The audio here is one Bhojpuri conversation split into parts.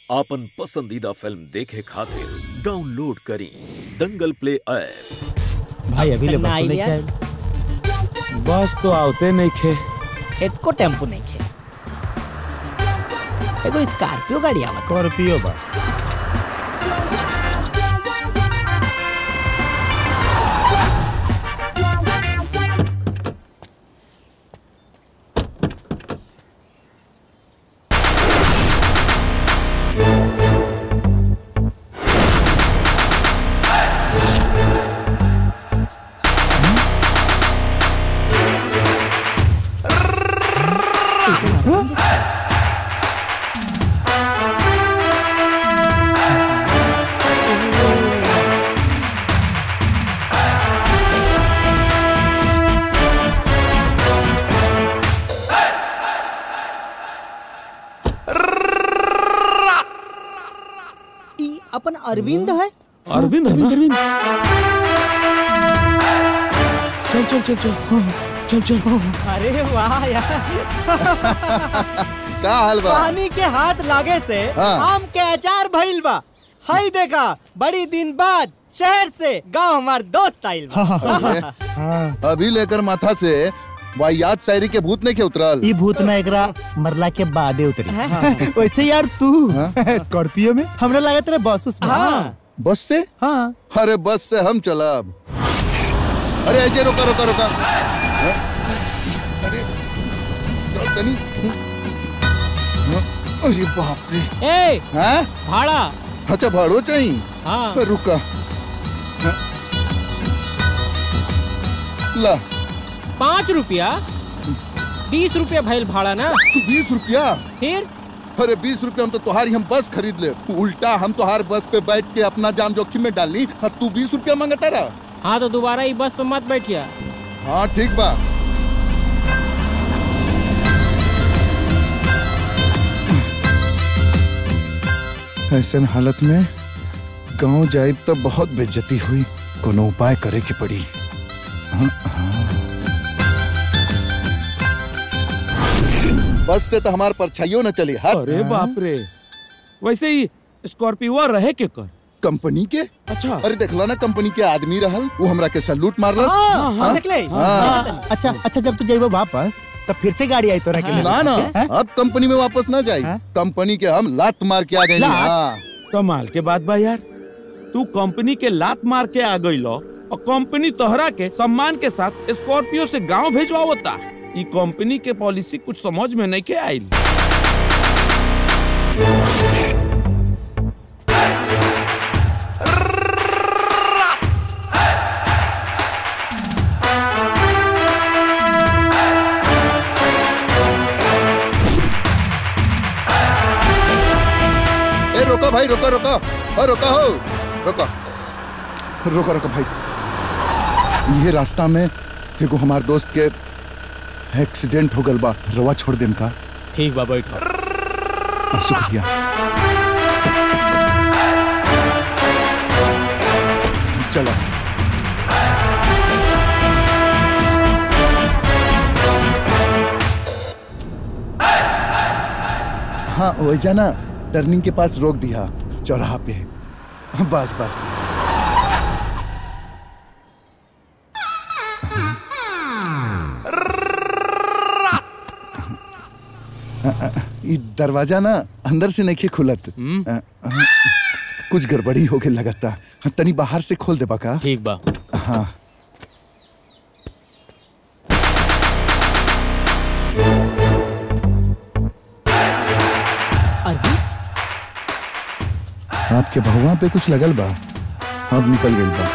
आपन पसंदीदा फिल्म देखे खातिर डाउनलोड करी दंगल प्ले ऐप भाई अभी ले कितना बस लेके आइडिया? आए बस तो आवते नहीं खे एको टेम्पो नहीं खे एगो स्कॉर्पियो गाड़ी आवत स्कॉर्पियो बा ई अपन अरविंद है अरविंद है ना? चल चल चल चल चल चल अरे वाह यार का हाल बा पानी के हाथ लागे से हाँ। आम के अचार भइल बा हई देखा बड़ी दिन बाद शहर से गांव हमार दोस्त आइल बा अभी लेकर माथा से वाहियात शायरी के भूत नहीं के उतरल ई भूत ना एकरा मरला के बादे उतरी वैसे यार तू स्कॉर्पियो में हमरा लागत रे बस उस में हाँ बस से हाँ अरे बस से हम चलब अरे ऐसे रोका रोका रोका हैं? अरे चल तनी हैं? अरे बाप रे ए हैं भाड़ा अच्छा भाड़ो चाहिए हाँ रुका हैं? ला पाँच रुपया बीस रुपया भइल भाड़ा ना बीस रुपया फिर अरे बीस रुपया हम तो तुम्हारी हम बस खरीद ले उल्टा हम तुम्हार बस पे बैठ के अपना जान जोखिम में डाली हाँ, तू बीस रुपया मांगता रहा हाँ तो दोबारा ई बस पे मत बैठिया हाँ ठीक बा ऐसे हालत में गांव जाइब तो बहुत बेइज्जती हुई कोनो उपाय करे के पड़ी हाँ, हाँ। बस से तो हमार परछाइयों न चली हट अरे बाप रे वैसे ही स्कॉर्पियो रहे के कर कंपनी के अच्छा अरे देखला ना कंपनी के आदमी रहल वो हमरा के सैल्यूट मारलस हाँ, हाँ। देख ले हाँ। अच्छा अच्छा जब तू जाइबो वापस तब फिर से गाड़ी आई तोरा के लिए ना ना हैं? अब कंपनी में वापस ना जाई हाँ? कंपनी के हम लात मार के आ गए लात? हाँ। कमाल के बात बा यार तू कंपनी के लात मार के आ गई लो और कंपनी तोहरा के सम्मान के साथ स्कॉर्पियो से गांव भेजवावता ई कंपनी के पॉलिसी कुछ समझ में नहीं के आइल ए रोको भाई रोको रोको ओ रोको हो रोको रोको रोको भाई ये रास्ता में एगो हमार दोस्त के एक्सीडेंट हो गल बा रवा छोड़ देम का ठीक बा बैठो शुक्रिया चलो हाँ वैजा ना टर्निंग के पास रोक दिया चौराहा पे बस बस बस ई दरवाजा ना अंदर से नहीं खुलत अ, अ, कुछ गड़बड़ी हो गई लगता तनी बाहर से खोल देबा का ठीक बा हाँ अरविंद आपके भगवान पे कुछ लगल बा अब निकल गई बा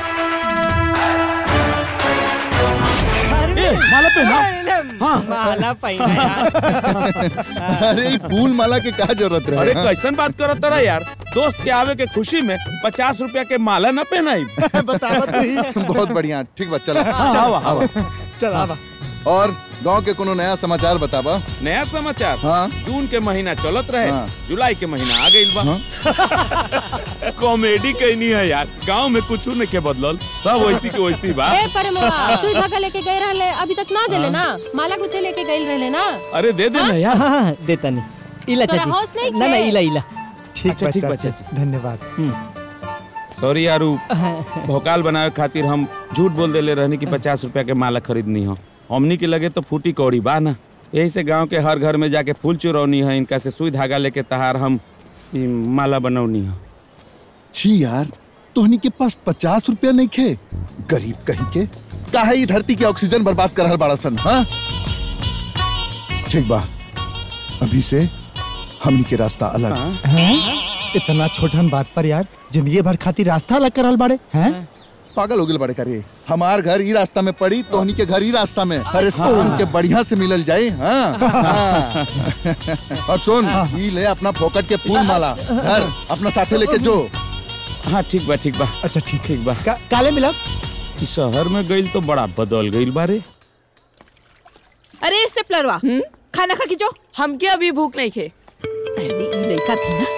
ए, माला पहना। हाँ माला पहना यार अरे ई फूल माला के का जरूरत अरे रहे कैसन बात करत तोरा यार दोस्त के आवे के खुशी में पचास रुपया के माला न पहनाई बतावत नहीं बहुत बढ़िया ठीक बा चला हवा हवा चला बा और गांव के कोनो नया समाचार बताबा नया समाचार हाँ जून के महीना चलत रहे हाँ। जुलाई के महीना आ गइल बा हाँ? कॉमेडी कहनी है यार गांव में कुछ नहीं के बदलल सब वैसी के वैसी बा ए परमवा तू धागा लेके गए रहले अभी तक ना देले ना माला गुथे लेके गए रहले ना अरे दे दे ना यार हाँ हाँ देता नहीं इला तोरा चाची होश नहीं ना ना खे? इला इला ठीक अच्छा, बा ठीक बा, चाचा चाची। जी धन्यवाद सॉरी यारू भोकाल बनावे खातिर हम झूठ बोल देले रहनी कि पचास रुपया के माला खरीदनी हो हमनी के लगे तो फूटी कौड़ी बा ना यही से गांव के हर घर में जाके फूल चुरौनी है इनका से सुई धागा लेके तहार हम ई माला बनौनी हो छी यार तोहनी के पास पचास रुपया नहीं खे गरीब कहीं के काहे ई धरती के ऑक्सीजन बर्बाद कर रहल बाड़ा सन हाँ ठीक बा अभी से हमनी के रास्ता अलग हैं? इतना छोटन बात पर यार जिंदगी भर खातिर रास्ता अलग करल बाड़े हैं पागल हो गए बड़े करे हमार घर ही रास्ता में पड़ी तोहनी के घर ही रास्ता में अरे शाम के बढ़िया से मिलल जाए हाँ, हाँ। और सुन ई ले अपना फोकट के फूल माला घर अपना साथे लेके जो हाँ ठीक बा ठीक बा अच्छा ठीक ठीक बा का, काले मिला ई शहर में गइल तो बड़ा बदल गइल बारे अरे स्टेपलरवा खाना खा के जो हमके अभी भूख नहीं खे अरे ई लड़का भी ना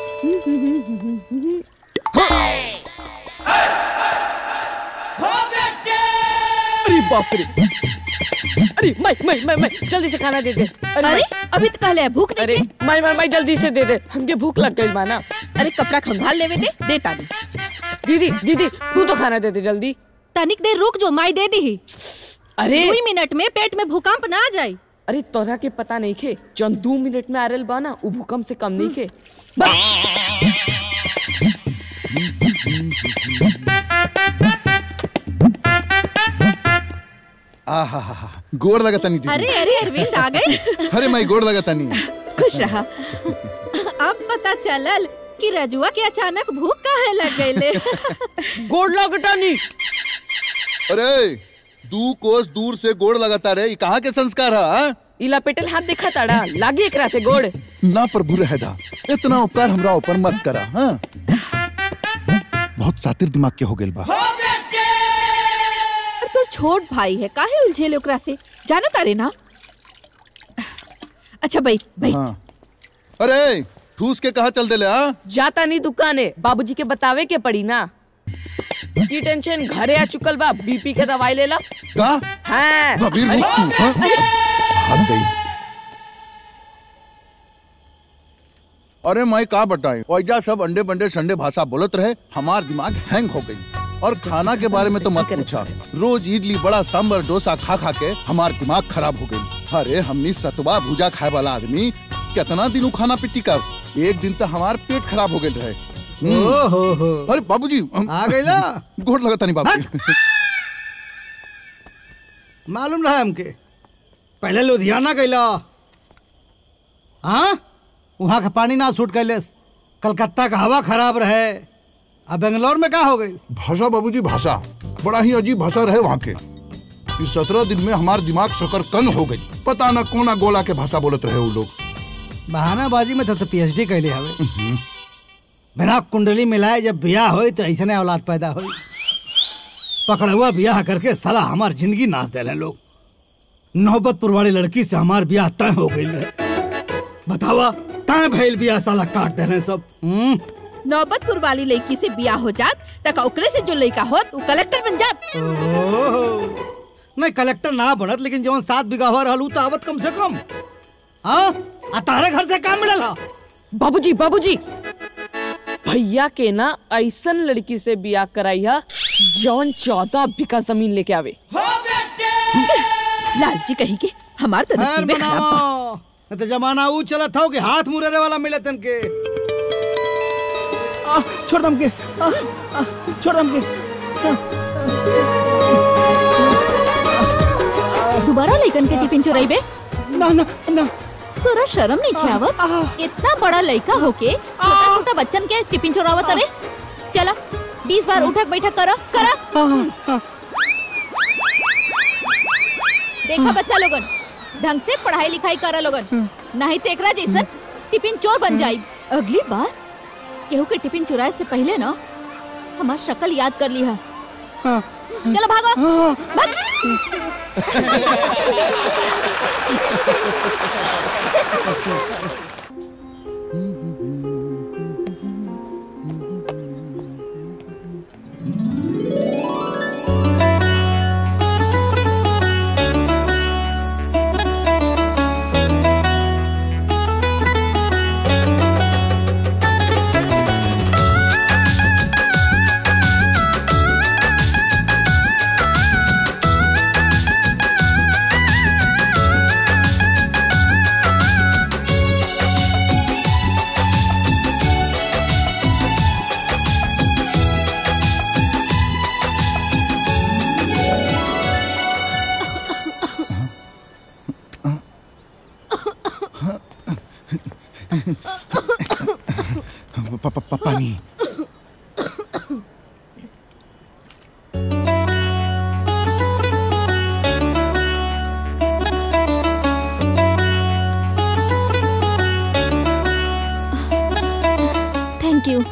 अरे बाप रे अरे मैं मैं मैं मैं जल्दी से खाना दे दे अरे मैं- अभी तो कहले भूख नहीं अरे मैं मैं मैं जल्दी से दे दे हमके भूख लग गई माना अरे कपड़ा खंगाल लेवे दे देता दी दीदी दीदी तू तो खाना दे दे जल्दी तनिक देर रुक जो माई दे दी अरे दो मिनट में पेट में भूकंप ना आ जाए अरे तोरा के पता नहीं खे जौन दो मिनट में आरल बा ना उ भूकंप से कम नहीं खे आहा हा हा गोड़ लगा तनी दीदी अरे अरे अरविंद आ गए अरे मैं गोड़ लगा तनी खुश रहा अब पता चलल कि रजुआ के अचानक भूख काहे लग गईले गोड़ लगटा नहीं अरे दू कोस दूर से गोड़ लगाता रे ई कहाँ के संस्कार है हाँ? इला पेटल हाथ देखा ताड़ा लागी एकरा से गोड़ ना प्रभु रहदा इतना उपकार हमरा ऊपर मत करा हाँ बहुत सातिर दिमाग के हो गेल बा तो छोट भाई है काहे उलझेले ओकरा से जाना तारे ना अच्छा भाई भाई हाँ अरे ठूस के कहा चल देले हाँ जाता नहीं दुकाने बाबूजी के बतावे के पड़ी ना की टेंशन घरे आ चुकल बा बीपी के दवाई लेला का हाँ भाभी रुक तू हाँ भाग गई अरे मैं का बताएं ओइजा सब अंडे बंडे संडे भाषा बोलत रहे हमार दिमाग हैंग हो गई और खाना के बारे में तो मत पूछा रोज इडली बड़ा सांबर डोसा खा खा के हमार दिमाग खराब हो गई अरे हमनी सतवा भुजा खाए वाला आदमी कितना दिन उ खाना पिट्टी कर एक दिन तो हमार पेट खराब हो गए रहे हम्म। ओहो हो अरे बाबूजी हम- आ गईला गोड़ लगता नहीं बाबू मालूम रहा हमके पहले लुधियाना गईला हाँ वहाँ का पानी ना सूट कैलेस कलकत्ता का हवा खराब रहे अब बेंगलोर में का हो गई भाषा बाबूजी भाषा बड़ा ही अजीब भाषा रहे वहाँ के इस सत्रह दिन में हमार दिमाग शकर कन हो गई पता न कोना गोला के भाषा बोलत रहे वो लोग बहानाबाजी में तब तो पीएचडी कैले हवे बिना कुंडली मिलाए जब ब्याह होई तो ऐसने औलाद पैदा होई पकड़ुआ ब्याह करके साला हमार जिंदगी नाच देले लोग नौबतपुर वाली लड़की से हमार ब्याह तय हो गई रहे बतावा तय भइल ब्याह साला काट देले सब हम्म? नौबतपुर वाली लड़की से बियाह हो जात तक ओकरे से जो लड़का होत उ कलेक्टर बन जात ओहो। नहीं कलेक्टर ना बनत लेकिन जवन सात बीघा हो रहल उ तो आवत कम से कम हाँ आ तारे घर से काम मिलल हा? बाबूजी बाबूजी भैया के ना ऐसन लड़की से बियाह कराई है जौन चौदह बीघा जमीन लेके आवे लालची कहीं के हमार तो खैर नसीबे खराब बा। बनाओ नहीं तो जमाना ऊ चलत हो कि हाथ मुरेरे वाला मिले तनके आ, छोड़ दम के आ, आ, छोड़ दम के दोबारा लइकन के टिफिन चुराइबे ना ना ना तोरा शर्म नहीं खियावत इतना बड़ा लइका होके छोटा छोटा बच्चन के टिफिन चुरावत अरे चला बीस बार उठक बैठक करा करा देखा बच्चा लोगन ढंग से पढ़ाई लिखाई करा लोगन नहीं तो एकरा जैसन टिफिन चोर बन जाई अगली बार केहू के टिफिन चुराए से पहले ना हमार शक्ल याद कर ली है चलो भागो भाग। प- प- प- पानी थैंक यू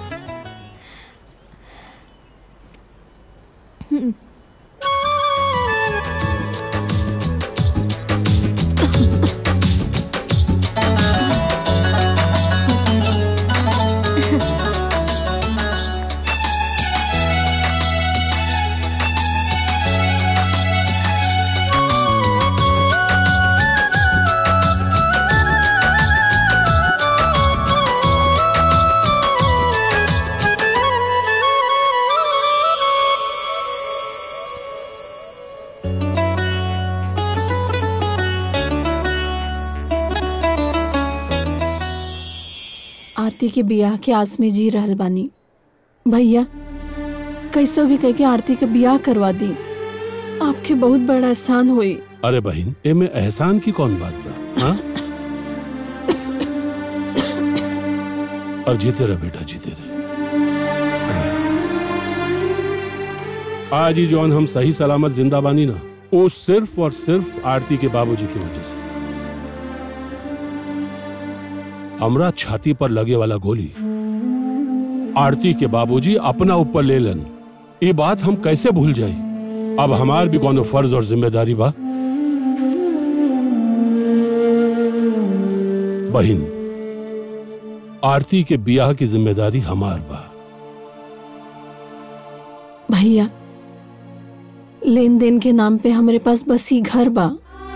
आरती के बियाह के आस में जी रहल बानी भैया कैसो भी कह के आरती के बियाह करवा दी आपके बहुत बड़ा एहसान हुई अरे बहन एमे एहसान की कौन बात बा हाँ? और जीते रहे बेटा जीते रहे आज ही जौन हम सही सलामत जिंदा बानी ना वो सिर्फ और सिर्फ आरती के बाबूजी की वजह से हमरा छाती पर लगे वाला गोली आरती के बाबूजी अपना ऊपर ले लन ये बात हम कैसे भूल जाई अब हमार भी कोनो फर्ज और जिम्मेदारी बा बहिन आरती के बियाह की जिम्मेदारी हमार बा भैया लेन देन के नाम पे हमारे पास बस ही घर बा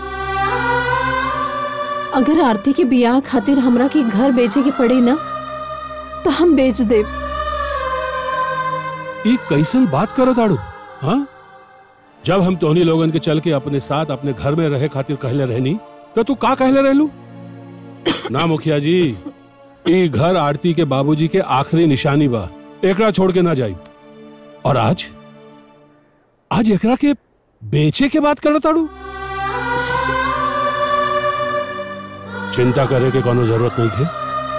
अगर आरती के बियाह खातिर हमरा के घर बेचे के पड़ी ना तो हम बेच दे ये कैसन बात करो ताड़ू हाँ जब हम तोहनी लोगन के चल के अपने साथ अपने घर में रहे खातिर कहले रहनी तो तू का कहले रहलू ना मुखिया जी ये घर आरती के बाबूजी के आखिरी निशानी बा एकरा छोड़ के ना जाई और आज आज एकरा के बेचे के बात करत ताड़ू चिंता करे के कोनो जरूरत नहीं है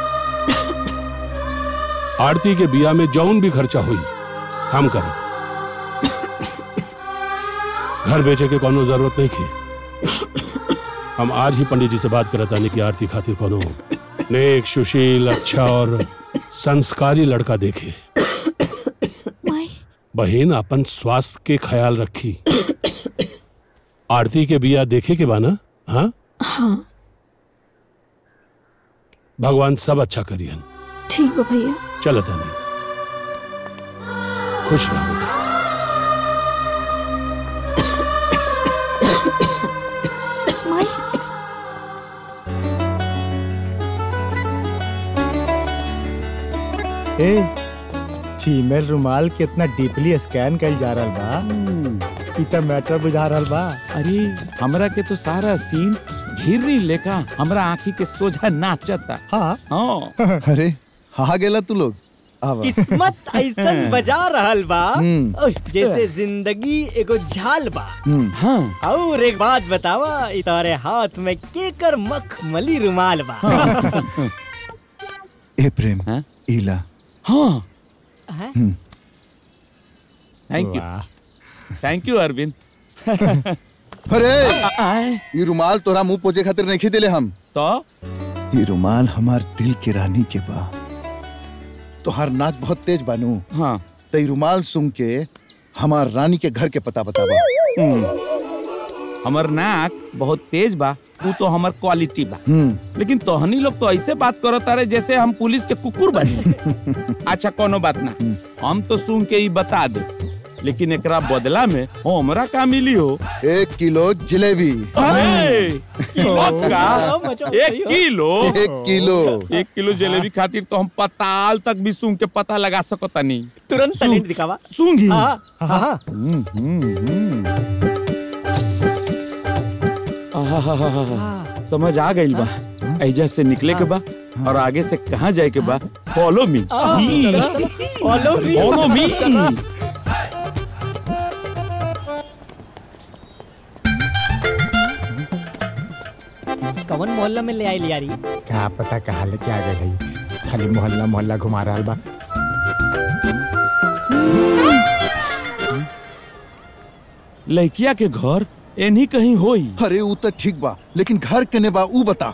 आरती के बिया में जौन भी खर्चा हुई हम करें घर बेचे के कोनो जरूरत नहीं थी हम आज ही पंडित जी से बात करत आने की आरती खातिर कोनो नेक सुशील अच्छा और संस्कारी लड़का देखे माई बहन अपन स्वास्थ्य के ख्याल रखी आरती के बिया देखे के बाना हाँ हाँ भगवान सब अच्छा करियन ठीक बा भैया चलत नहीं खुश रह बेटा माई ए फीमेल रुमाल कितना डीपली स्कैन कइल जा रहल बा इ त मैटर बुझा रहल बा अरे हमरा के तो सारा सीन घिरनी लेका हमरा आंखी के सोझा नाचता हाँ हाँ अरे हा गेला तू लोग आवा किस्मत ऐसन बजा रहल बा हम्म। ओह, जैसे जिंदगी एगो झाल बा हम्म, हाँ और एक बात बतावा इ तारे हाथ में केकर मखमली रुमाल बा ए प्रेम हाँ? इला हाँ हैं? हम्म, थैंक यू वाह। थैंक यू अरविंद अरे आए ये रुमाल तोरा मुंह पोछे खातिर नहीं दिले हम तो ये रुमाल हमार दिल के रानी के बा तोहार नाक बहुत तेज बानू हाँ तो ये रुमाल सुन के हमार रानी के घर के पता बतावा हमर नाक बहुत तेज बा वो तो हमर क्वालिटी बा हम्म लेकिन तोहनी लोग तो ऐसे बात करो तारे जैसे हम पुलिस के कुकुर बने अच्छा कोनो बात ना हम तो सुन के ही बता दे लेकिन एकरा बदला में हमरा का मिली हो एक किलो जलेबी अरे, किलो का मजा एक किलो एक किलो एक किलो जलेबी खातिर तो हम पताल तक भी सूंघ के पता लगा सकता नहीं तुरंत टैलेंट दिखावा सूंघी हाँ हाँ आहाहाहा, समझ आ गई बा ऐजा से निकले के बा और आगे से कहाँ जाए के बा follow me follow me follow me कवन मोहल्ला में ले आई लियारी क्या पता कहाँ लेके आ गए भाई खाली मोहल्ला मोहल्ला घुमा रहा बा लड़किया के घर एनही कहीं होई अरे ऊ तो ठीक बा लेकिन घर केने बा ऊ बता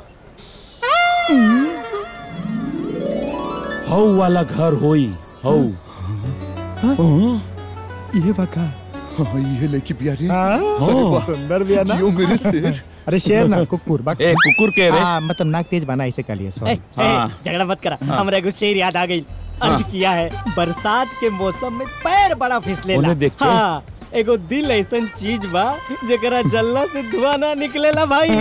हौ वाला घर होई हौ ये बका हाँ ये लेके बिया रे हाँ, अरे वाह, सुंदर बिया ना जियो मेरे शेर अरे शेर ना कुकुर बा ए, कुकुर के रे? हाँ, मतलब नाक तेज बना इसे कह लिया ए, सॉरी ए, झगड़ा मत करा हाँ। हमरा एगो शेर याद आ गई अर्ज किया है बरसात के मौसम में पैर बड़ा फिसलेला उन्हें देख के? हाँ एगो दिल ऐसन चीज बा जेकरा जलना से धुआं ना निकलेला भाई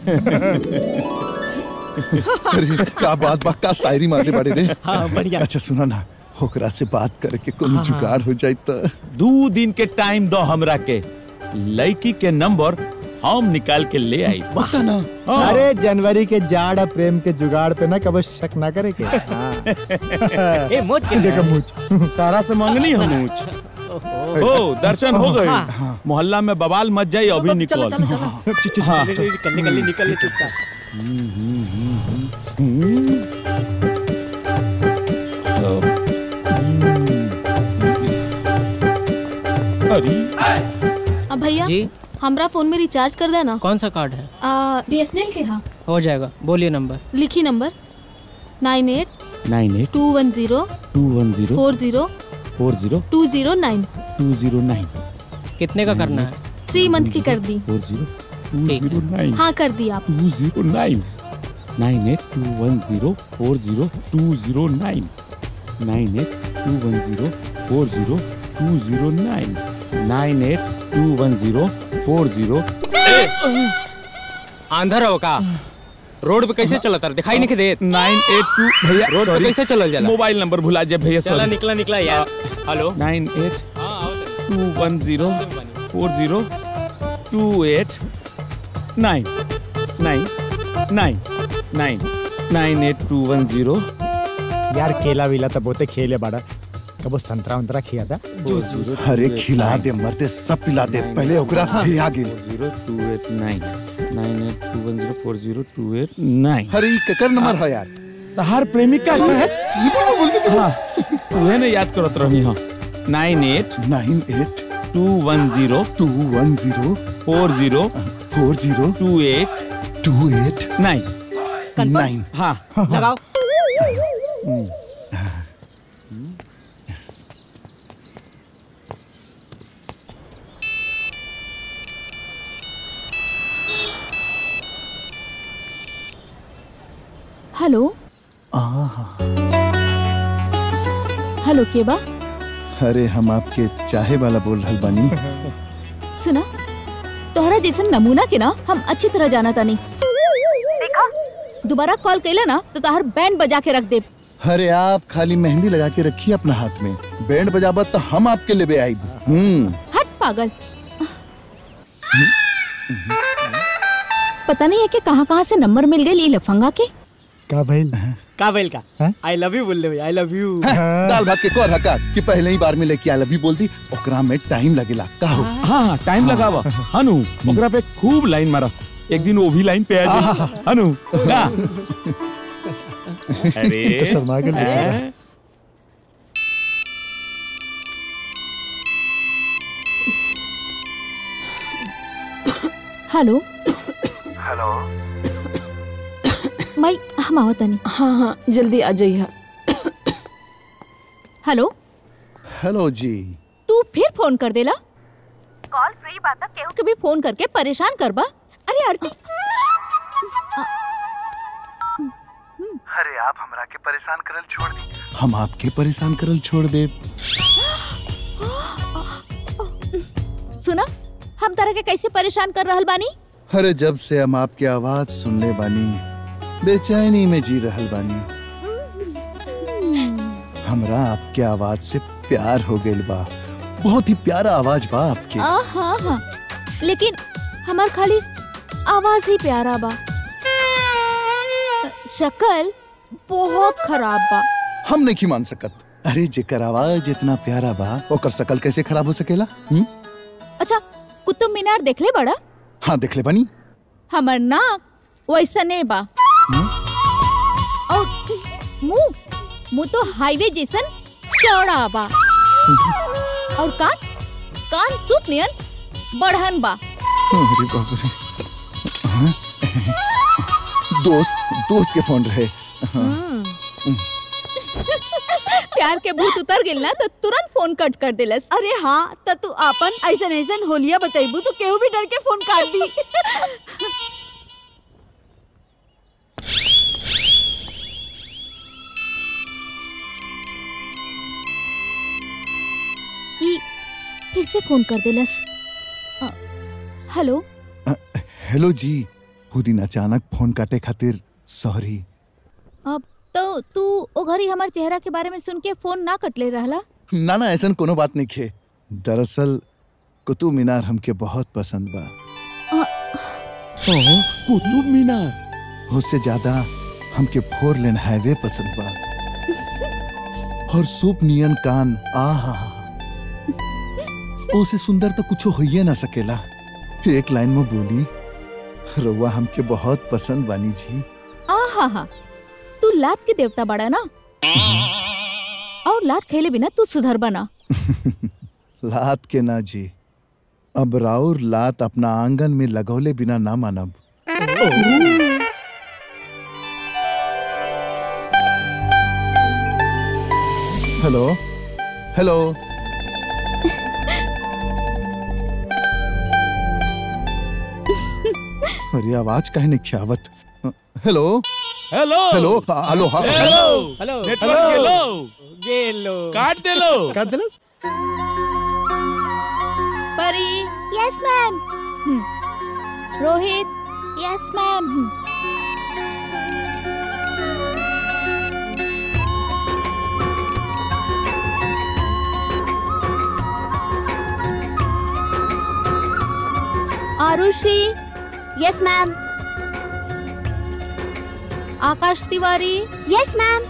अरे का बात बा का शायरी मारले बाड़े रे हाँ, बढ़िया। अच्छा सुना ना ओकरा से बात करके कोनो जुगाड़ हो जाए तो दो दिन के टाइम दो हमरा के लड़की के नंबर हम निकाल के ले आई बता ना अरे जनवरी के जाड़ और प्रेम के जुगाड़ पे ना कभी शक ना करे के हाँ। ए, मोच के देखो मुझ तारा से मांगनी हम ऊंच ओ दर्शन हो गए मोहल्ला में बवाल मच जाए अभी निकल हाँ। निकल निकल निकल चुपचाप अरे अब भैया जी हमरा फोन में रिचार्ज कर देना कौन सा कार्ड है बीएसएनएल के हाँ हो जाएगा बोलिए नंबर लिखी number nine eight nine eight two one zero two one zero four zero four zero two zero nine two zero nine कितने का करना है थ्री मंथ की कर दी four zero two zero nine हाँ कर दी आप two zero nine nine eight two one zero four zero two zero nine nine eight two one zero four zero two zero nine nine eight two one zero four zero आंधर हो का रोड पे कैसे चलता है दिखाई नहीं देत नाइन एट टू भैया रोड पे sorry, कैसे चलल जाला मोबाइल नंबर भुला जाए भैया चला sorry। निकला निकला यार hello nine eight two one zero four zero two eight nine nine nine nine nine eight two one zero यार केला वेला तो बहुते खेले बड़ा कबो संतरा उंतरा खिया था जूस जूस अरे खिला दे मरते सब पिला दे पहले ओकरा हे आ गेल zero two eight nine nine eight two one zero four zero two eight nine अरे ई केकर नंबर है यार तहार प्रेमिका है हाँ उहे ने याद करत रहनी हाँ nine eight nine eight two one zero two one zero four zero four zero two eight two eight nine nine हाँ लगाओ हेलो हेलो के बा अरे हम आपके चाहे वाला बोल रहल बानी सुना तोहरा जैसन नमूना के ना हम अच्छी तरह जाना तानी दोबारा कॉल कैला ना तो तोहर बैंड बजा के रख दे अरे आप खाली मेहंदी लगा के रखिए अपना हाथ में बैंड बजाबत तो हम आपके लेबे आई हम्म हट पागल पता नहीं है कि कहाँ कहाँ से नंबर मिल गए लफंगा के का भइल का बैल का आई लव यू बोल दे आई लव यू दाल भात के कौर हका कि पहले ही बार में लेके आल अभी बोल दी ओकरा में टाइम लगेला का हो हाँ हाँ टाइम लगावा हनु ओकरा पे खूब लाइन मारा एक दिन वो भी लाइन पे आ जाए हनु ना अरे तो शर्मा के लेके आ। हैं? हेलो हेलो माई हम आवत तानी हाँ हाँ जल्दी आ जाइए हेलो हेलो जी तू फिर फोन कर देला कॉल फ्री बात केहू के भी फोन करके परेशान करबा अरे आरती अरे आप हमरा के परेशान करल छोड़ दी हम आपके परेशान करल छोड़ दे सुना हम तरह के कैसे परेशान कर रहल बानी अरे जब से हम आपके आवाज सुनने बानी बेचैनी में जी रहल बानी हमरा आपके आवाज से प्यार हो गइल बा बहुत ही प्यारा आवाज बा आपके आ, हाँ हाँ लेकिन हमार खाली आवाज ही प्यारा बा शक्ल बहुत खराब बा हम नहीं मान सकत अरे जेकर आवाज इतना प्यारा बा ओकर शकल कैसे खराब हो सकेला हुँ? अच्छा कुतुब मीनार देखले बड़ा हाँ देख ले बनी हमर नाक वैसने बा और मुंह मुंह तो हाईवे जैसन चौड़ा बा और कान कान सूप नियन बढ़न बा अरे बाप रे हाँ? दोस्त दोस्त के फोन रहे हाँ। प्यार के भूत उतर गेल ना तो तुरंत फोन कट कर देलस अरे हाँ त तू आपन ऐसन ऐसन होलिया बतैबू तो केहू भी डर के फोन काट दी ई फिर से फोन कर देलस अ, हेलो हेलो जी वो दिन अचानक फोन काटे खातिर सॉरी अब तो तू ओ घरी हमार चेहरा के बारे में सुन के फोन ना कटले रहला ना ना ऐसा कोनो बात नहीं खे दरअसल कुतुब मीनार हमके बहुत पसंद बा कुतुब मीनार उससे ज्यादा हमके फोर लेन हाईवे पसंद बा और सूप नियन कान आहा ओसे सुंदर तो कुछ होइए ना सकेला एक लाइन में बोली रउआ हमके बहुत पसंद बानी जी आहा हा तू लात के देवता बड़ा ना और लात खेले बिना तू सुधर बना लात के ना जी अब राउर लात अपना आंगन में लगौले बिना ना मानब हेलो हेलो अरे आवाज काहे नहीं खियावत हेलो हेलो हेलो हेलो हाँ हेलो हेलो नेटवर्क गेलो गेलो काट देलो काट देलस Pari yes ma'am Rohit yes ma'am Arushi yes ma'am Akash Tiwari yes ma'am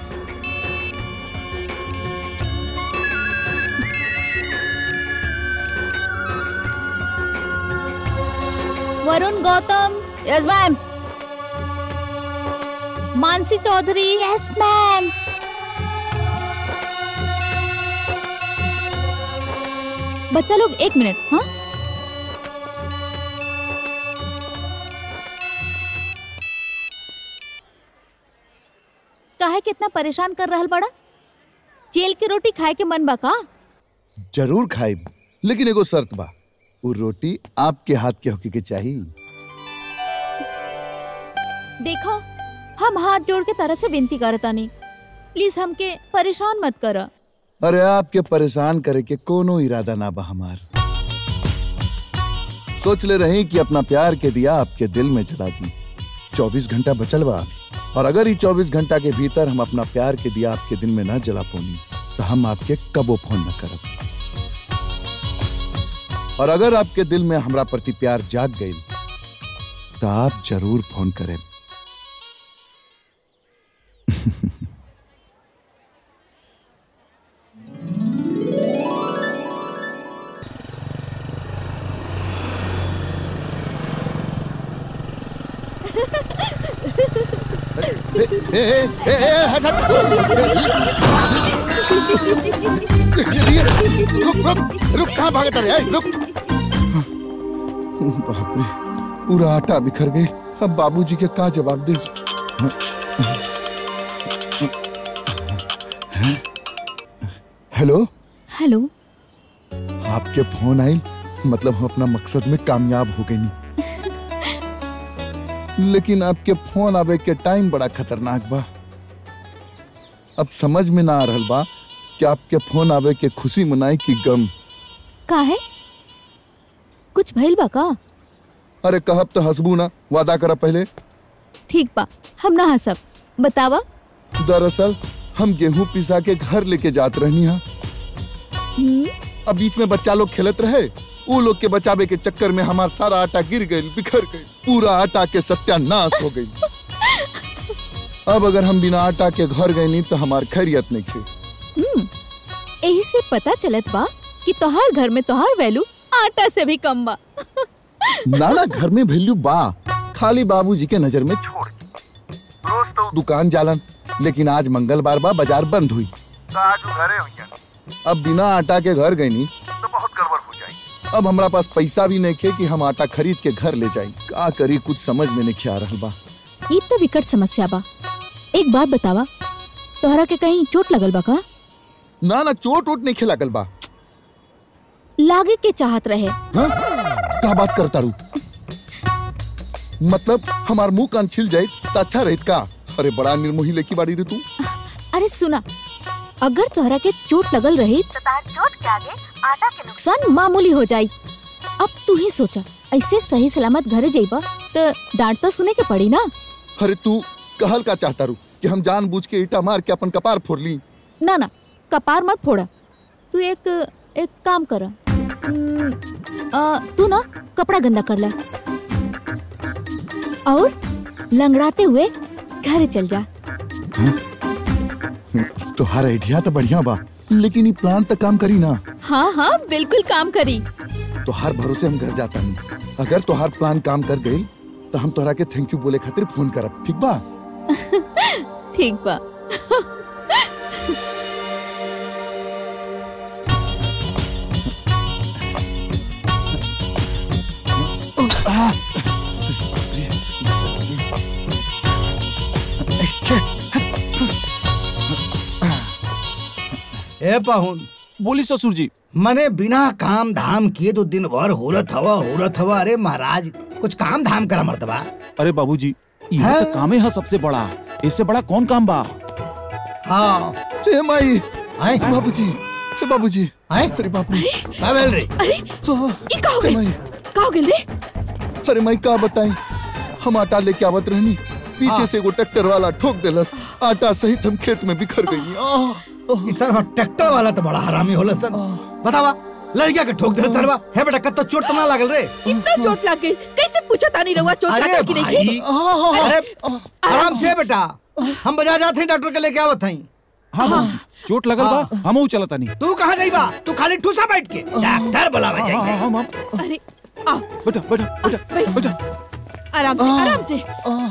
Varun Gautam yes ma'am Mansi Chaudhary yes ma'am बच्चा लोग एक मिनट हाँ काहे कितना परेशान कर रहल बड़ा जेल की रोटी खाए के मन बा का जरूर खाइब लेकिन एगो शर्त बा वो रोटी आपके हाथ के होके के चाहिए देखो हम हाथ जोड़ के तरह से विनती करतानी प्लीज हमके परेशान मत करा अरे आपके परेशान करे के कोनो इरादा ना बा हमार सोच ले रही कि अपना प्यार के दिया आपके दिल में जला दी चौबीस घंटा बचल बा और अगर ये चौबीस घंटा के भीतर हम अपना प्यार के दिया आपके दिल में ना जला पोनी तो हम आपके कबो फोन न करब और अगर आपके दिल में हमरा प्रति प्यार जाग गई तो आप जरूर फोन करें ए, ए, ए, ए, ए, हट, हट। ये, रुक रुक रुक कहाँ भागे तेरे ए, रुक बाप रे पूरा आटा बिखर गई अब बाबूजी के का जवाब दे हेलो हेलो आपके फोन आई मतलब हम अपना मकसद में कामयाब हो गई नहीं लेकिन आपके फोन आवे के टाइम बड़ा खतरनाक बा अब समझ में ना आ रहल बा कि आपके फोन आवे के खुशी मनाई कि गम का है कुछ भइल बा का अरे कहब तो हंसबू ना वादा करा पहले ठीक बा हम ना हंसब बतावा दरअसल हम गेहूं पिसा के घर लेके जात रहनी हा हम्म, अब बीच में बच्चा लोग खेलत रहे वो लोग के बचावे के चक्कर में हमार सारा आटा गिर गई बिखर गई पूरा आटा के सत्यानाश हो गई अब अगर हम बिना आटा के घर गए नहीं तो हमार खैरियत नहीं थे हम्म, एही से पता चलत बा कि तोहार घर में तोहार वैल्यू आटा से भी कम बा नाना घर में वैल्यू बा खाली बाबूजी के नजर में छोड़ दुकान जालन लेकिन आज मंगलवार बा बाजार बंद हुई तो आज वो घरे हुई अब बिना आटा के घर गई नी तो बहुत गड़बड़ हो जाएगी अब हमरा पास पैसा भी नहीं खे कि हम आटा खरीद के घर ले जाई का करी कुछ समझ में नहीं आ रहा बा ई तो विकट समस्या बा एक बात बतावा तोहरा के कहीं चोट लगल बा का ना ना चोट वोट नहीं खिला बा लागे के चाहत रहे हाँ? का बात करता रू मतलब हमार मुंह कान छिल जाए तो अच्छा रहित का अरे बड़ा निर्मोही लेकी बाड़ी रे तू अरे सुना अगर तोहरा के चोट लगल रही तो चोट के आगे आटा के नुकसान मामूली हो जाई अब तू ही सोचा ऐसे सही सलामत घरे जाइबा तो डांट तो सुने के पड़ी ना अरे तू कहल का चाहता रू कि हम जानबूझ के ईटा मार के अपन कपार फोड़ ली ना ना कपार मत फोड़ा तू एक एक काम कर हम्म, आ, तू ना कपड़ा गंदा कर ले और लंगड़ाते हुए घर चल जा तोहार आइडिया तो बढ़िया बा लेकिन ये प्लान तो काम करी ना हाँ हाँ बिल्कुल काम करी तोहार भरोसे हम घर जाता नहीं अगर तोहार प्लान काम कर गई तो हम तोहरा के थैंक यू बोले खातिर फोन करब ठीक बा ठीक बा आ, ए पाहुन बोली ससुर जी मने बिना काम धाम किए तो दिन भर होरत हवा होरत हवा अरे महाराज कुछ काम धाम करा मर्दबा अरे बाबूजी यह तो कामे है सबसे बड़ा इससे बड़ा कौन काम बा हाँ हे माई बाबूजी हे बाबूजी आए अरे बाप रे का भेल रे अरे ये का हो गई का हो गई रे अरे माई का बताई हम आटा लेके आवत रहनी पीछे हाँ। से वो ट्रैक्टर वाला ठोक देलस आटा सहित हम खेत में बिखर गई आह ई सर ट्रैक्टर वाला तो बड़ा हरामी होला सर बतावा लड़किया के ठोक दे सरवा हे बेटा कत्तो चोट तो ना लागल रे इतना चोट लग गई कैसे पूछा तानी रहुआ चोट अरे लगा कि नहीं भाई की? अरे आराम से बेटा हम बाजार जाते हैं डॉक्टर के लेके आवत हई हाँ बाबूजी, चोट लगल बा हम चलता नहीं तू कहाँ जाइबा तू खाली ठूसा बैठ के डॉक्टर बुलावा हाँ, हाँ, जाइए हाँ, हाँ, अरे आ बेटा बेटा बेटा बेटा आराम से आराम से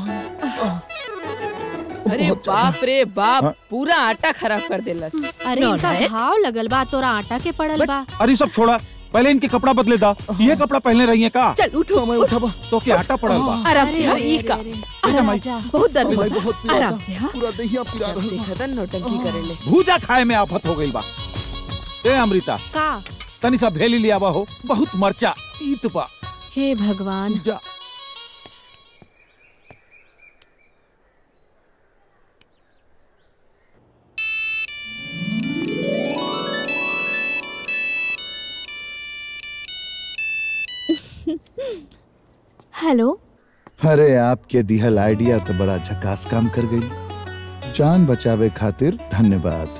अरे बाप रे बाप पूरा आटा खराब कर देलस अरे इनका घाव लगल बा तोरा आटा के पड़ल बा अरे सब छोड़ा पहले इनके कपड़ा बदले दा ये कपड़ा पहने रही है का चल उठो मैं उठाबा तो क्या आटा पड़ल बा आराम से हाँ, ई का बेटा माई बहुत दर्द भाई होता बहुत है। पीड़ा आराम था। से हाँ पूरा दहिया पिला जब रहा देखा था नौटंकी करेले भूजा खाए में आफत हो गई बा ए अमृता का तनी सा भेली लिया बा हो बहुत मरचा तीत बा हे भगवान जा हेलो अरे आपके दिहल आइडिया तो बड़ा झकास काम कर गई जान बचावे खातिर धन्यवाद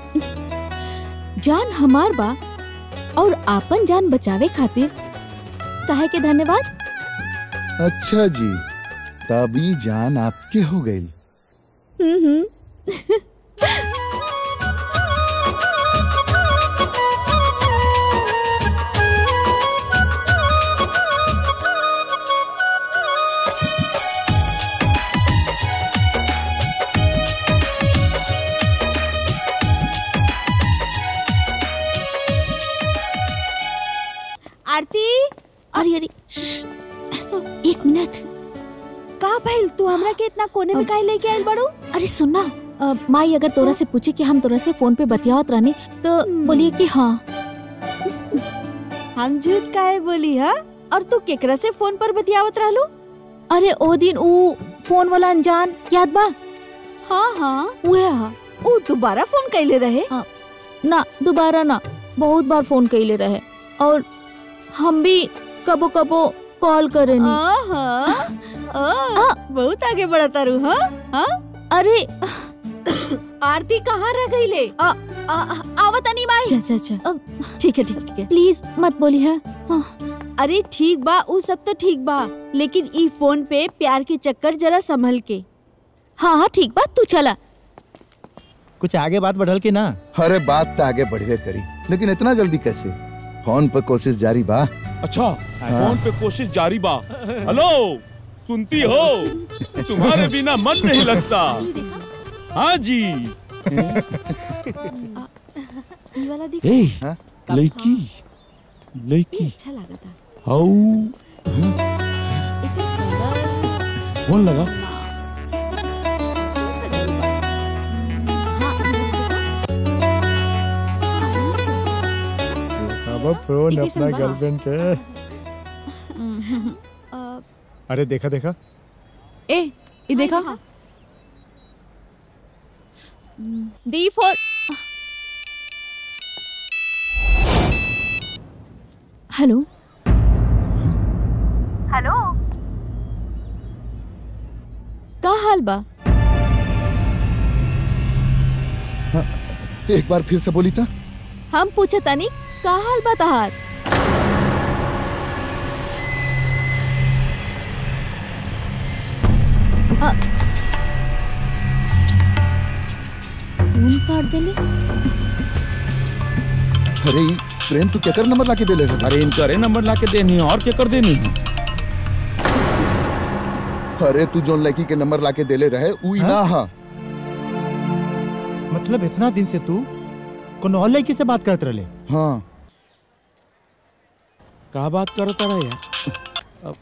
जान हमार बा और आपन जान बचावे खातिर काहे के धन्यवाद अच्छा जी तभी जान आपके हो गई हम्म हम्म आरती अरे अरे श्श्श, एक मिनट का भइल तू हमरा के इतना कोने में काहे लेके आइल बड़ू अरे सुनना अ, माई अगर तोरा से पूछे कि हम तोरा से फोन पे बतियावत रहनी तो बोलिए कि हाँ हम झूठ काहे बोली हा और तू केकरा से फोन पर बतियावत रहलू अरे ओ दिन ऊ फोन वाला अनजान याद बा हाँ हाँ उहे हा ऊ दोबारा फोन कैले रहे ना दोबारा ना बहुत बार फोन कइले रहे और हम भी कबो कबो कॉल करेनी आहा, ओ, बहुत आगे बढ़ा तारू हाँ हाँ अरे आरती कहाँ रह गई ले आ, आ, आवत नहीं माई अच्छा अच्छा ठीक है ठीक है ठीक है प्लीज मत बोली है अरे ठीक बा ऊ सब तो ठीक बा लेकिन ई फोन पे प्यार के चक्कर जरा संभल के हाँ हाँ ठीक बा तू चला कुछ आगे बात बढ़ल के ना अरे बात तो आगे बढ़वे करी लेकिन इतना जल्दी कैसे फोन पर कोशिश जारी बा अच्छा फोन पे कोशिश जारी बा हेलो सुनती हो तुम्हारे बिना मन नहीं लगता हाँ जी ई वाला दिख ए लड़की लड़की अच्छा लगा था हाउ फोन लगा अब फोन ई अपना कैसन बा? गर्लफ्रेंड के अ, अरे देखा देखा ए ये देखा डी फोर हेलो हेलो का हाल बा एक बार फिर से बोली था हम पूछे तनी का हाल बा तहार अ, फोन काट देले अरे ई प्रेम तू केकर नंबर लाके दे ले रहे अरे इनकरे नंबर लाके देनी है और क्या कर देनी है अरे तू जोन लड़की के नंबर लाके देले रहे उ ना हा मतलब इतना दिन से तू कोनो और लड़की से बात करते रहे हाँ का बात करता रहा यार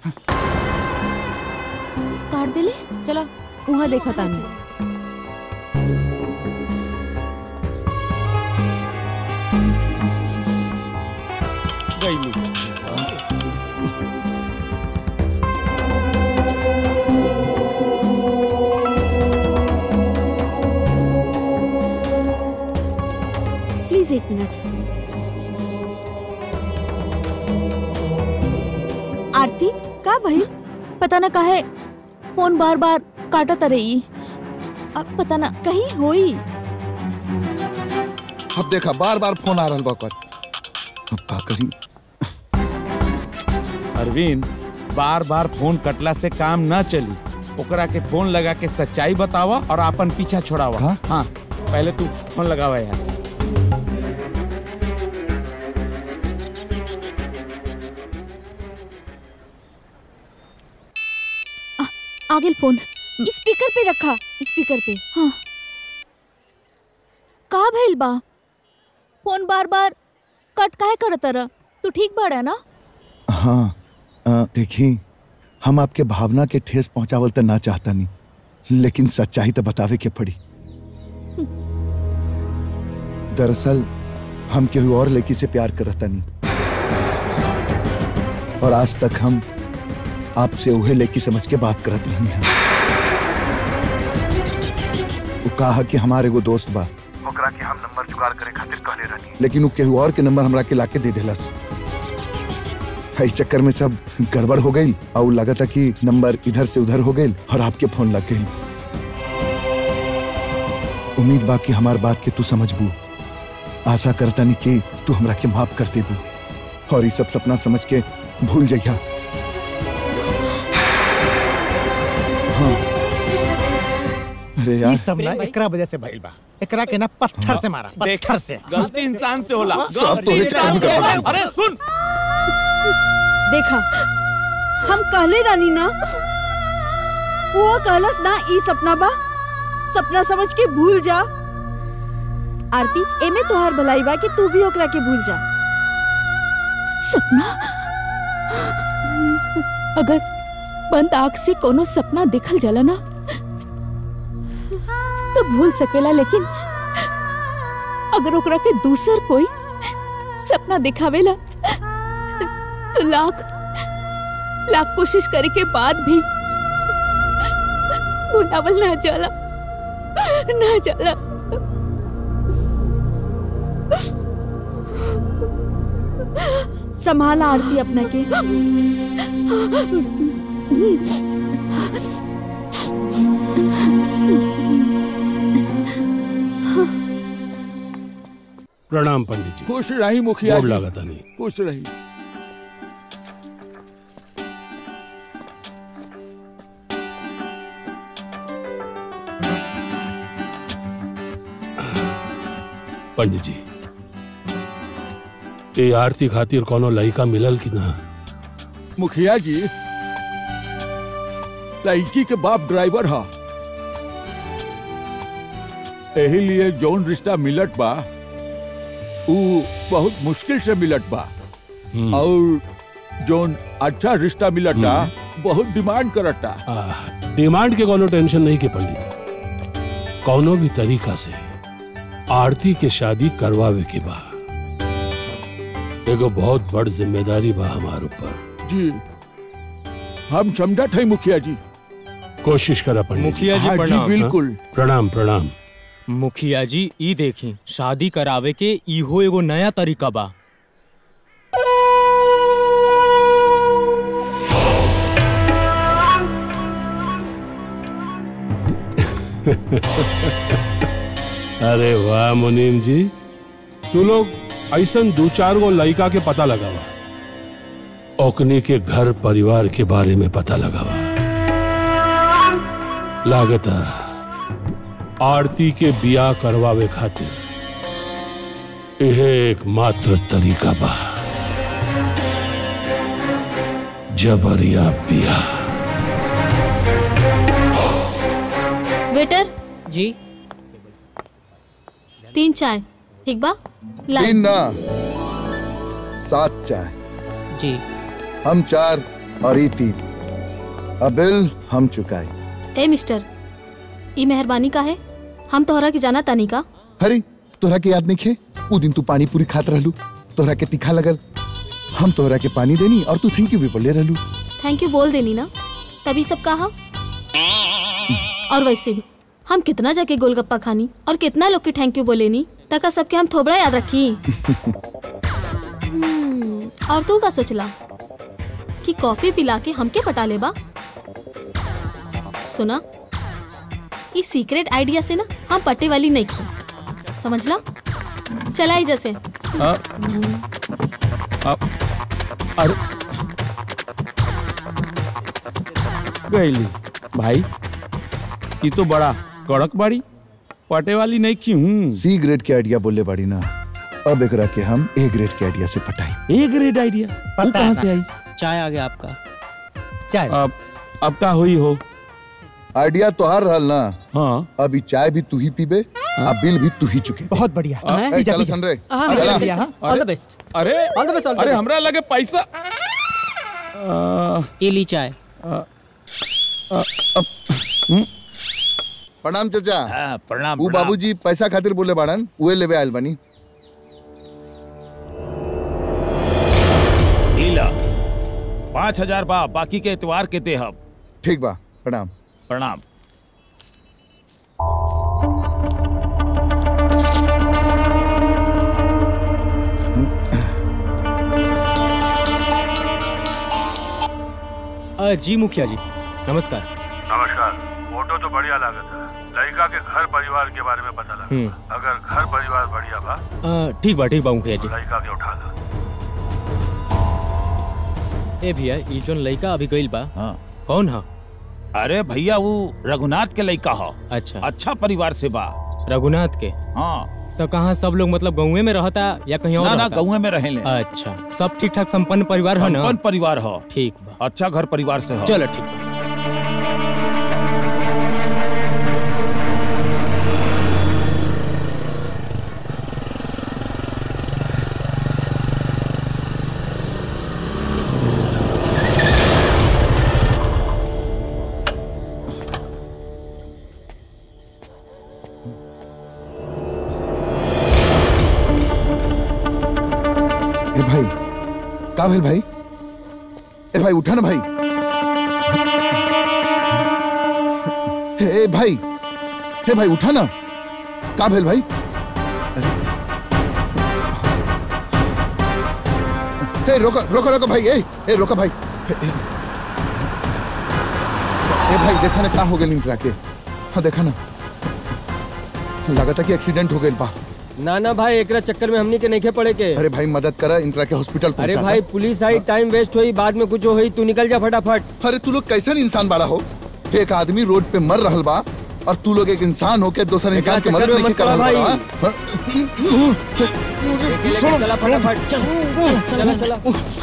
काट देले चलो वहाँ देखा तानी गईलू प्लीज एक मिनट आरती का भाई पता ना काहे फोन बार बार काटत रही अब पता ना कहीं होई अब देखा बार बार फोन आ रहा बकर अब का करी अरविंद बार बार फोन कटला से काम न चली ओकरा के फोन लगा के सच्चाई बतावा और अपन पीछा छोड़ावा हाँ पहले तू फोन लगावा यार आ गेल फोन स्पीकर पे रखा स्पीकर पे हाँ का भइल बा फोन बार बार कट काहे करत रह तू ठीक बाड़ा ना हाँ अ, देखी हम आपके भावना के ठेस पहुंचावल तो ना चाहता नहीं लेकिन सच्चाई तो बतावे के पड़ी दरअसल हम केहू और लड़की से प्यार करता नहीं और आज तक हम आपसे उहे लड़की समझ के बात करत रही हैं वो कहा कि हमारे वो दोस्त बा ओकरा के हम नंबर जुगाड़ करे खातिर कहले रहनी लेकिन वो केहू और के नंबर हमरा के लाके दे देलस इस चक्कर में सब गड़बड़ हो गई और लगा था कि नंबर इधर से उधर हो गई और आपके फोन लग गई उम्मीद बा कि हमार बात के तू समझबू आशा करता नहीं कि तू हमरा के माफ कर देबू और ये सब सपना समझ के भूल जाइया हाँ अरे ई यार सब ना एकरा वजह से भइल बा एकरा के ना पत्थर से मारा पत्थर से गलती इंसान से होला सब गलती तोरे इंसान चक्कर में से होला। गड़बड़। अरे सुन देखा हम कहले रानी ना वो कहलस ना ई सपना बा सपना समझ के भूल जा आरती एमे तोहार भलाई बा कि तू भी ओकरा के भूल जा सपना अगर बंद आंख से कोनो सपना देखल जाला ना तो भूल सकेला लेकिन अगर ओकरा के दूसर कोई सपना दिखावेला तो लाख लाख कोशिश करे के बाद भी भुलावल ना जाला ना जाला संभाला आरती अपना के प्रणाम पंडित जी खुश रही मुखिया गोड़ जी। लागत नहीं खुश रही पंडित जी ये आरती खातिर कोनो लड़का मिलल कि ना मुखिया जी लड़की के बाप ड्राइवर हा यही लिए जौन रिश्ता मिलत बा ऊ बहुत मुश्किल से मिलत बा और जौन अच्छा रिश्ता मिलत बा बहुत डिमांड करता डिमांड के कोनो टेंशन नहीं के पंडित कोनो भी तरीका से आरती के शादी करवावे के बा एगो बहुत बड़ जिम्मेदारी बा हमार ऊपर जी हम समझत है मुखिया जी कोशिश करा पंडित मुखिया जी हाँ जी, प्रणाम बिल्कुल। प्रणाम प्रणाम मुखिया जी ई देखी शादी करावे के इहो एगो नया तरीका बा अरे वाह मुनीम जी तू लोग ऐसा दो चार गो लड़का के पता लगावा ओकनी के घर परिवार के बारे में पता लगावा लागत आरती के बिया करवावे खातिर यह एक मात्र तरीका बा जबरिया बिया वेटर जी तीन चाय ठीक बा ला तीन ना सात चाय जी हम चार और ई तीन अब बिल हम चुकाए ए मिस्टर ई मेहरबानी का है हम तोहरा के जाना तानी का हरी तोहरा के याद नहीं खे उ दिन तू पानी पूरी खात रहलू तोहरा के तीखा लगल हम तोहरा के पानी देनी और तू थैंक यू भी बोले रहलू थैंक यू बोल देनी ना तभी सब कहा और वैसे भी हम कितना जाके गोलगप्पा खानी और कितना लोग के थैंक यू बोलेनी तका सबके हम थोबड़ा याद रखी हम्म, और तू का सोचला कि कॉफी पिला के हमके पटा लेबा सुना इस सीक्रेट आइडिया से ना हम पट्टे वाली नहीं की समझला चलाई जैसे अरे गईली भाई ये तो बड़ा कड़क बाड़ी पटे वाली नहीं की हूँ सी ग्रेड के आइडिया बोले बाड़ी ना अब एकरा के हम ए ग्रेड के आइडिया से पटाई ए ग्रेड आइडिया वो पता कहाँ है से आई चाय आ गया आपका चाय अब अब का हुई हो आइडिया तो हार रहल ना हाँ अभी चाय भी तू ही पीबे आ बिल भी तू ही चुके बहुत बढ़िया ए, पिज्जा, चलो पिज्जा। सन रे हाँ, चला। बढ़िया, हाँ। ऑल द बेस्ट अरे all the best all the अरे बेस्ट हमरा लगे पैसा आ, ये ली चाय प्रणाम चाचा हाँ, प्रणाम ऊ प्रणाम। बाबूजी पैसा खातिर बोले बाड़न उहे लेवे आयल बानी ढीला पाँच हजार बा बाकी के एतवार के दे हम ठीक बा प्रणाम प्रणाम अ, जी मुखिया जी नमस्कार नमस्कार फोटो तो बढ़िया लागत है लड़का के घर परिवार के बारे में पता हम्म। लगा अगर घर परिवार बढ़िया बा अ, ठीक बा ठीक बा मुखिया जी लड़का के उठा ला ए भैया ई जोन लड़का अभी गइल बा हाँ कौन हा अरे भैया वो रघुनाथ के लड़का हो अच्छा अच्छा परिवार से बा रघुनाथ के हाँ तो कहाँ सब लोग मतलब गाँव में रहता या कहीं और ना ना रहता? गाँव में रहे ले अच्छा सब ठीक ठाक संपन्न परिवार है ना संपन्न परिवार हो ठीक बा अच्छा घर परिवार से हो चलो ठीक बा ए भाई का भेल भाई ए भाई उठा ना भाई ए भाई ए भाई उठा ना का भेल भाई ए रोको रोको रोको भाई ए ए रोको भाई ए, ए, ए भाई देखा ना का हो गया इंदिरा के हाँ देखा ना लगता कि एक्सीडेंट हो गया बा ना ना भाई एकरा चक्कर में हमनी के नहीं पड़े के अरे भाई मदद करा इंदिरा के हॉस्पिटल अरे पहुंचा भाई पुलिस आई टाइम वेस्ट हुई बाद में कुछ हुई तू निकल जा फटाफट अरे तू लोग कैसन इंसान बड़ा हो एक आदमी रोड पे मर रहल बा और तू लोग एक इंसान हो के दूसरे इंसान की मदद नहीं कर रहल बा हाँ? चला फटाफट चला चला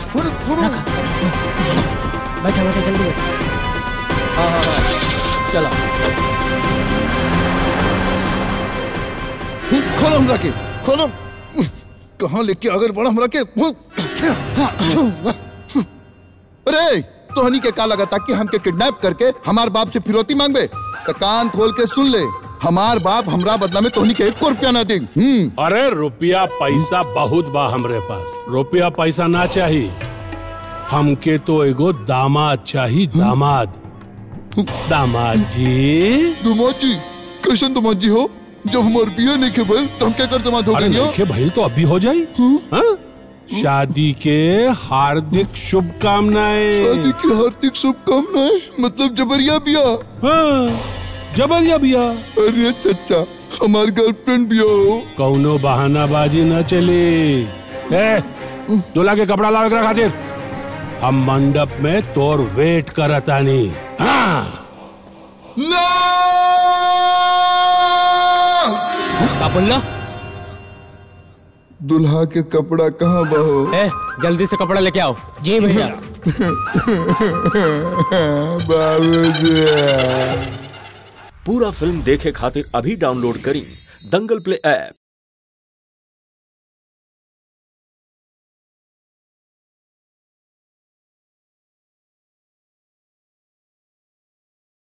बैठा बैठा जल्दी बैठ हाँ हाँ हाँ चला खोलो हमरा के खोलो कहाँ लेके अगर बड़ा हमरा के अरे तोहनी के का लगा था कि हमके किडनैप करके हमार बाप से फिरौती मांगबे तो कान खोल के सुन ले हमार बाप हमरा बदला में तोहनी के एक रुपया ना देंग हम्म अरे रुपया पैसा बहुत बा हमरे पास रुपया पैसा ना चाहिए हमके तो एगो दामाद चाहिए दामाद दामाद जी दुमाद जी कैसन दुमाद जी हो जब हमार बिया नहीं के भइल तो हम क्या कर दमाद हो अरे गई नइखे भइल तो अभी हो जाई हाँ? शादी के हार्दिक शुभकामनाएं शादी की हार्दिक शुभकामनाएं मतलब जबरिया बिया हाँ जबरिया बिया अरे चचा हमार गर्लफ्रेंड बिया हो कौनो बहानाबाजी न चली ए दूल्हा के कपड़ा ला रखा खातिर हम मंडप में तोर वेट करतानी हाँ का बोलला दुल्हा के कपड़ा कहाँ बहो ए जल्दी से कपड़ा लेके आओ जी भैया बाबूजी पूरा फिल्म देखे खातिर अभी डाउनलोड करी दंगल प्ले ऐप